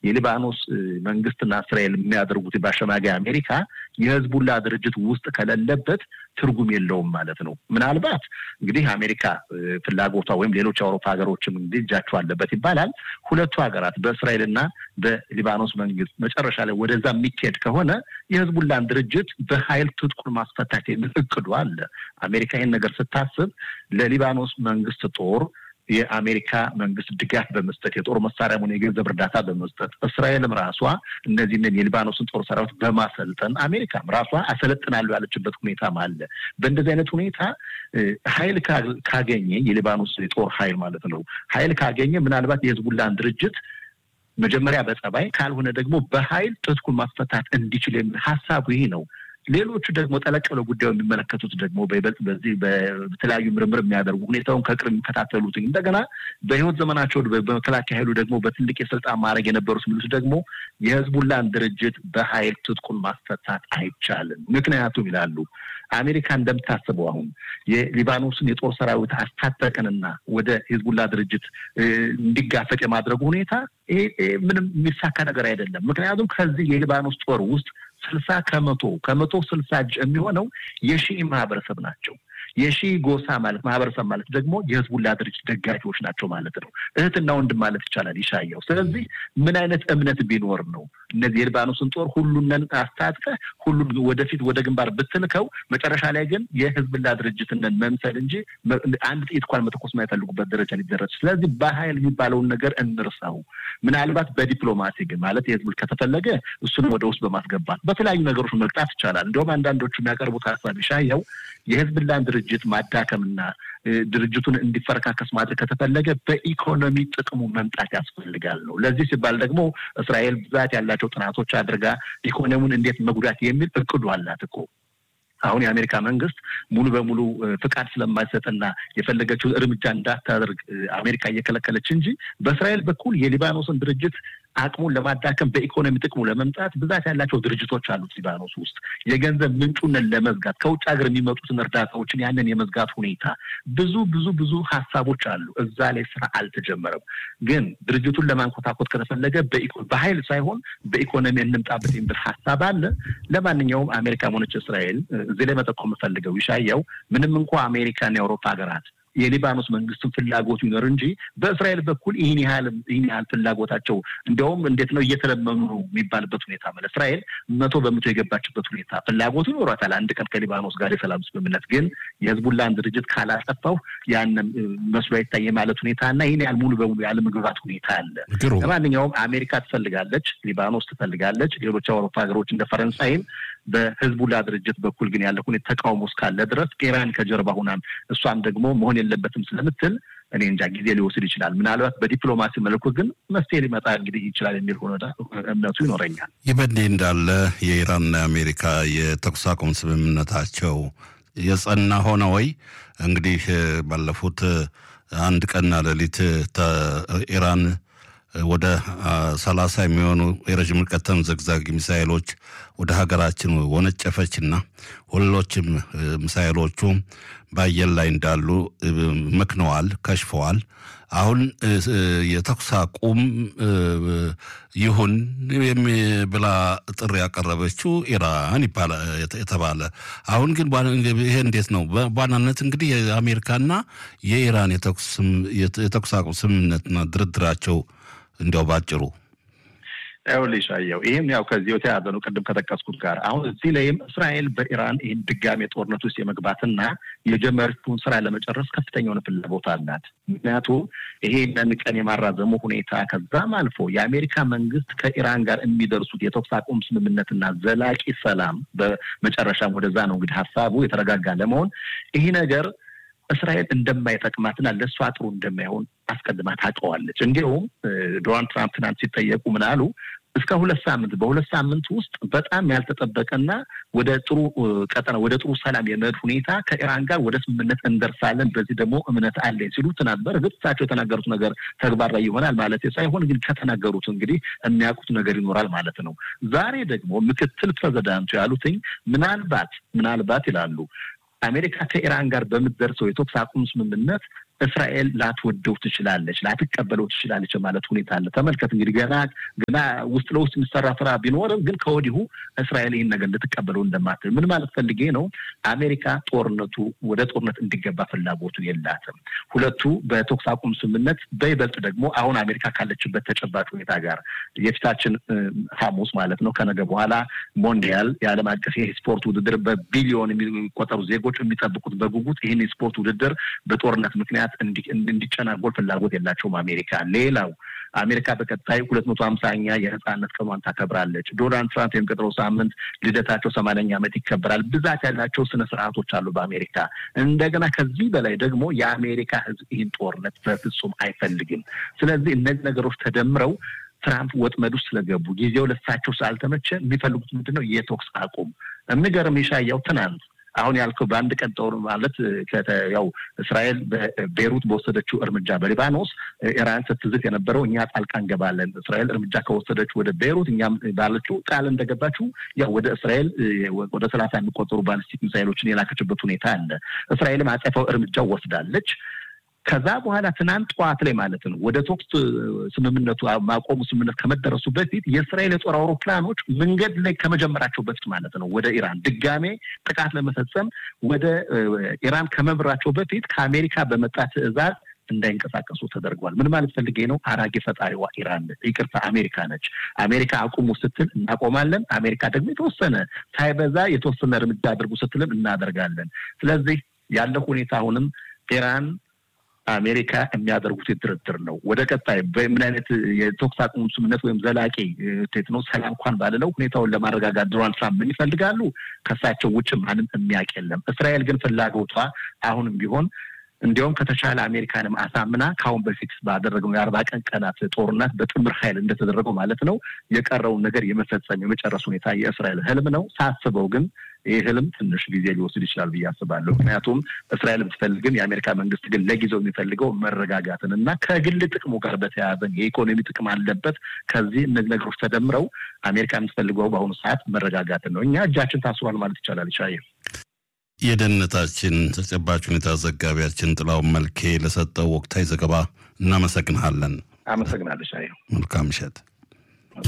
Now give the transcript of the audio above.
የሊባኖስ መንግስትና እስራኤል የሚያደርጉት በአሸማጋይ አሜሪካ የህዝቡላ ድርጅት ውስጥ ከሌለበት ትርጉም የለውም ማለት ነው። ምናልባት እንግዲህ አሜሪካ ፍላጎቷ ወይም ሌሎች የአውሮፓ ሀገሮችም እንግዲህ እጃቸው አለበት ይባላል። ሁለቱ ሀገራት በእስራኤልና በሊባኖስ መንግስት መጨረሻ ላይ ወደዛ የሚካሄድ ከሆነ የህዝቡላን ድርጅት በኃይል ትጥቁን ማስፈታት የሚል እቅዱ አለ። አሜሪካ ይህን ነገር ስታስብ ለሊባኖስ መንግስት ጦር የአሜሪካ መንግስት ድጋፍ በመስጠት የጦር መሳሪያ ሆነ የገንዘብ እርዳታ በመስጠት እስራኤልም ራሷ እነዚህንን የሊባኖስን ጦር ሰራዊት በማሰልጠን አሜሪካም ራሷ አሰለጥናለሁ ያለችበት ሁኔታም አለ። በእንደዚህ አይነት ሁኔታ ኃይል ካገኘ የሊባኖስ የጦር ኃይል ማለት ነው ኃይል ካገኘ ምናልባት የህዝቡላን ድርጅት መጀመሪያ በጸባይ ካልሆነ ደግሞ በኃይል ትጥቁን ማስፈታት እንዲችል የሚል ሀሳቡ ይህ ነው። ሌሎቹ ደግሞ ጠለቅ ብለው ጉዳዩ የሚመለከቱት ደግሞ በይበልጥ በዚህ በተለያዩ ምርምር የሚያደርጉ ሁኔታውን ከቅርብ የሚከታተሉት እንደገና በህይወት ዘመናቸው በመከላከያ ኃይሉ ደግሞ በትልቅ የስልጣን ማድረግ የነበሩት የሚሉት ደግሞ የህዝቡላን ድርጅት በኃይል ትጥቁን ማስፈታት አይቻልም። ምክንያቱም ይላሉ አሜሪካ እንደምታስበው አሁን የሊባኖስን የጦር ሰራዊት አስታጠቅንና ወደ ሂዝቡላ ድርጅት እንዲጋፈጥ የማድረጉ ሁኔታ ይሄ ምንም የሚሳካ ነገር አይደለም። ምክንያቱም ከዚህ የሊባኖስ ጦር ውስጥ ስልሳ ከመቶ ከመቶ ስልሳ እጅ የሚሆነው የሺኢ ማህበረሰብ ናቸው። የሺ ጎሳ ማለት ማህበረሰብ ማለት ደግሞ የህዝቡላ ድርጅት ደጋፊዎች ናቸው ማለት ነው። እህትና ወንድም ማለት ይቻላል ይሻየው። ስለዚህ ምን አይነት እምነት ቢኖር ነው እነዚህ የሊባኖስን ጦር ሁሉንን አስታጥቀ ሁሉን ወደፊት ወደ ግንባር ብትልከው መጨረሻ ላይ ግን የህዝብላ ድርጅትንን መምሰል እንጂ አንድ ጥይት እንኳን መተኮስ የማይፈልጉበት ደረጃ ሊደረስ። ስለዚህ በኃይል የሚባለውን ነገር እንርሳው። ምናልባት በዲፕሎማሲ ግን ማለት የህዝብ ከተፈለገ እሱንም ወደ ውስጥ በማስገባት በተለያዩ ነገሮች መቅጣት ይቻላል። እንዲሁም አንዳንዶቹ የሚያቀርቡት ሀሳብ ይሻየው የህዝብላን ድርጅት ማዳከምና ድርጅቱን እንዲፈረካከስ ማድረግ ከተፈለገ በኢኮኖሚ ጥቅሙ መምጣት ያስፈልጋል ነው። ለዚህ ሲባል ደግሞ እስራኤል ብዛት ያላቸው ጥናቶች አድርጋ ኢኮኖሚውን እንዴት መጉዳት የሚል እቅዱ አላት እኮ። አሁን የአሜሪካ መንግስት ሙሉ በሙሉ ፍቃድ ስለማይሰጥና የፈለገችው እርምጃ እንዳታደርግ አሜሪካ እየከለከለች እንጂ በእስራኤል በኩል የሊባኖስን ድርጅት አቅሙን ለማዳከም በኢኮኖሚ ጥቅሙ ለመምጣት ብዛት ያላቸው ድርጅቶች አሉት ሊባኖስ ውስጥ የገንዘብ ምንጩንን ለመዝጋት ከውጭ ሀገር የሚመጡትን እርዳታዎችን ያንን የመዝጋት ሁኔታ ብዙ ብዙ ብዙ ሀሳቦች አሉ። እዛ ላይ ስራ አልተጀመረም። ግን ድርጅቱን ለማንኮታኮት ከተፈለገ በኃይል ሳይሆን በኢኮኖሚ እንምጣበት የሚል ሀሳብ አለ። ለማንኛውም አሜሪካ ሆነች እስራኤል እዚህ ላይ መጠቆም የምፈልገው ይሻየው ምንም እንኳ አሜሪካና የአውሮፓ ሀገራት የሊባኖስ መንግስትን ፍላጎቱ ይኖር እንጂ በእስራኤል በኩል ይህን ያህል ይህን ያህል ፍላጎታቸው እንዲያውም እንዴት ነው እየተለመኑ ነው የሚባልበት ሁኔታ ማለት እስራኤል መቶ በመቶ የገባችበት ሁኔታ ፍላጎቱ ይኖሯታል። አንድ ቀን ከሊባኖስ ጋር የሰላም ስምምነት ግን የህዝቡላን ድርጅት ካላጠፋው ያንን መስሎ አይታየ ማለት ሁኔታ እና ይህን ያህል ሙሉ በሙሉ ያለመግባት ሁኔታ አለ። ለማንኛውም አሜሪካ ትፈልጋለች፣ ሊባኖስ ትፈልጋለች፣ ሌሎች የአውሮፓ ሀገሮች እንደ ፈረንሳይም በህዝቡላ ድርጅት በኩል ግን ያለ ሁኔታ ተቃውሞ እስካለ ድረስ ኢራን ከጀርባ ሁናም እሷም ደግሞ መሆን የለበትም ስለምትል እኔ እንጃ ጊዜ ሊወስድ ይችላል። ምናልባት በዲፕሎማሲ መልኩ ግን መፍትሄ ሊመጣ እንግዲህ ይችላል የሚል ሆነ እምነቱ ይኖረኛል። ይህ በእንዲህ እንዳለ የኢራንና የአሜሪካ የተኩስ አቁም ስምምነታቸው የጸና ሆነ ወይ? እንግዲህ ባለፉት አንድ ቀንና ሌሊት ኢራን ወደ ሰላሳ የሚሆኑ የረዥም ርቀት ተምዘግዛጊ ሚሳይሎች ወደ ሀገራችን ወነጨፈችና ሁሎችም ሚሳይሎቹ በአየር ላይ እንዳሉ መክነዋል፣ ከሽፈዋል። አሁን የተኩስ አቁም ይሁን ብላ ጥሪ ያቀረበችው ኢራን የተባለ አሁን ግን ይሄ እንዴት ነው? በዋናነት እንግዲህ የአሜሪካና የኢራን የተኩስ አቁም ስምምነትና ድርድራቸው እንዲያው ባጭሩ ይኸውልሽ አየው ይህም ያው ከዚህ የተያዘ ነው። ቅድም ከጠቀስኩት ጋር አሁን እዚህ ላይም እስራኤል በኢራን ይህን ድጋሜ ጦርነት ውስጥ የመግባትና የጀመረችውን ስራ ለመጨረስ ከፍተኛ የሆነ ፍላጎት አላት። ምክንያቱም ይሄንን ቀን የማራዘሙ ሁኔታ ከዛም አልፎ የአሜሪካ መንግስት ከኢራን ጋር የሚደርሱት የተኩስ አቁም ስምምነትና ዘላቂ ሰላም በመጨረሻም ወደዛ ነው እንግዲህ ሀሳቡ የተረጋጋ ለመሆን ይህ ነገር እስራኤል እንደማይጠቅማትና ለእሷ ጥሩ እንደማይሆን አስቀድማ ታውቀዋለች። እንዲሁም ዶናልድ ትራምፕ ትናንት ሲጠየቁ ምን አሉ? እስከ ሁለት ሳምንት በሁለት ሳምንት ውስጥ በጣም ያልተጠበቀና ወደ ጥሩ ቀጠና ወደ ጥሩ ሰላም የመሄድ ሁኔታ ከኢራን ጋር ወደ ስምምነት እንደርሳለን፣ በዚህ ደግሞ እምነት አለኝ ሲሉ ትናንት በእርግጥ እሳቸው የተናገሩት ነገር ተግባር ላይ ይሆናል ማለት ሳይሆን ግን ከተናገሩት እንግዲህ የሚያውቁት ነገር ይኖራል ማለት ነው። ዛሬ ደግሞ ምክትል ፕሬዚዳንቱ ያሉትኝ ምናልባት ምናልባት ይላሉ አሜሪካ ከኢራን ጋር በምትደርሰው የተኩስ አቁም ስምምነት እስራኤል ላትወደው ትችላለች፣ ላትቀበለው ትችላለች ማለት ሁኔታ አለ። ተመልከት እንግዲህ ገና ገና ውስጥ ለውስጥ የሚሰራ ስራ ቢኖርም ግን ከወዲሁ እስራኤል ይህን ነገር ልትቀበለው እንደማትል ምን ማለት ፈልጌ ነው? አሜሪካ ጦርነቱ ወደ ጦርነት እንዲገባ ፍላጎቱ የላትም። ሁለቱ በተኩስ አቁም ስምምነት በይበልጥ ደግሞ አሁን አሜሪካ ካለችበት ተጨባጭ ሁኔታ ጋር የፊታችን ሐሙስ ማለት ነው ከነገ በኋላ ሞንዲያል የዓለም አቀፍ የስፖርት ውድድር በቢሊዮን የሚቆጠሩ ዜጎች የሚጠብቁት በጉጉት ይህን የስፖርት ውድድር በጦርነት ምክንያት እንዲጨናጎል ፍላጎት የላቸውም አሜሪካ። ሌላው አሜሪካ በቀጣይ ሁለት መቶ ሀምሳኛ የነጻነት ቀኗን ታከብራለች። ዶናልድ ትራምፕ የሚቀጥለው ሳምንት ልደታቸው ሰማንያኛ ዓመት ይከበራል። ብዛት ያላቸው ስነ ስርዓቶች አሉ በአሜሪካ። እንደገና ከዚህ በላይ ደግሞ የአሜሪካ ሕዝብ ይህን ጦርነት በፍጹም አይፈልግም። ስለዚህ እነዚህ ነገሮች ተደምረው ትራምፕ ወጥመድ ውስጥ ስለገቡ ጊዜው ለሳቸው ስላልተመቸ የሚፈልጉት ምንድን ነው? የተኩስ አቁም። የሚገርም የሻያው ትናንት አሁን ያልከው በአንድ ቀን ጦር ማለት ያው እስራኤል በቤሩት በወሰደችው እርምጃ በሊባኖስ ኢራን ስትዝት የነበረው እኛ ጣልቃ እንገባለን፣ እስራኤል እርምጃ ከወሰደች ወደ ቤሩት እኛም ባለችው ቃል እንደገባችው ያው ወደ እስራኤል ወደ ሰላሳ የሚቆጠሩ ባሊስቲክ ሚሳይሎችን የላከችበት ሁኔታ አለ። እስራኤልም አጸፋው እርምጃ ወስዳለች። ከዛ በኋላ ትናንት ጠዋት ላይ ማለት ነው ወደ ተኩስ ስምምነቱ ማቆሙ ስምምነት ከመደረሱ በፊት የእስራኤል የጦር አውሮፕላኖች መንገድ ላይ ከመጀመራቸው በፊት ማለት ነው ወደ ኢራን ድጋሜ ጥቃት ለመፈጸም ወደ ኢራን ከመብራቸው በፊት ከአሜሪካ በመጣ ትዕዛዝ እንዳይንቀሳቀሱ ተደርጓል። ምን ማለት ፈልጌ ነው? አራጌ ፈጣሪዋ ኢራን ይቅርታ አሜሪካ ነች። አሜሪካ አቁሙ ስትል እናቆማለን። አሜሪካ ደግሞ የተወሰነ ሳይበዛ የተወሰነ እርምጃ አድርጉ ስትልም እናደርጋለን። ስለዚህ ያለው ሁኔታ አሁንም ኢራን አሜሪካ የሚያደርጉት ድርድር ነው። ወደ ቀጣይ በምን አይነት የተኩስ አቁም ስምምነት ወይም ዘላቂ ቴት ነው ሰላም እንኳን ባልለው ሁኔታውን ለማረጋጋት ዶናልድ ትራምፕ ምን ይፈልጋሉ? ከሳቸው ውጭ ማንም የሚያውቅ የለም። እስራኤል ግን ፍላጎቷ አሁንም ቢሆን እንዲያውም ከተቻለ አሜሪካንም አሳምና ከአሁን በፊት ባደረገው የአርባ ቀን ቀናት ጦርነት በጥምር ኃይል እንደተደረገው ማለት ነው የቀረውን ነገር የመፈጸም የመጨረስ ሁኔታ የእስራኤል ህልም ነው። ሳስበው ግን ይህ ህልም ትንሽ ጊዜ ሊወስድ ይችላል ብዬ አስባለሁ። ምክንያቱም እስራኤል ብትፈልግም የአሜሪካ መንግስት ግን ለጊዜው የሚፈልገው መረጋጋትን እና ከግል ጥቅሙ ጋር በተያያዘ የኢኮኖሚ ጥቅም አለበት። ከዚህ እነዚህ ነገሮች ተደምረው አሜሪካ የምትፈልገው በአሁኑ ሰዓት መረጋጋትን ነው። እኛ እጃችን ታስሯል ማለት ይቻላል። ይሻየ የደህንነታችን ተጨባጭ ሁኔታ ዘጋቢያችን ጥላውን መልኬ ለሰጠው ወቅታዊ ዘገባ እናመሰግንሃለን። አመሰግናለሁ። ሻየ መልካም ምሽት።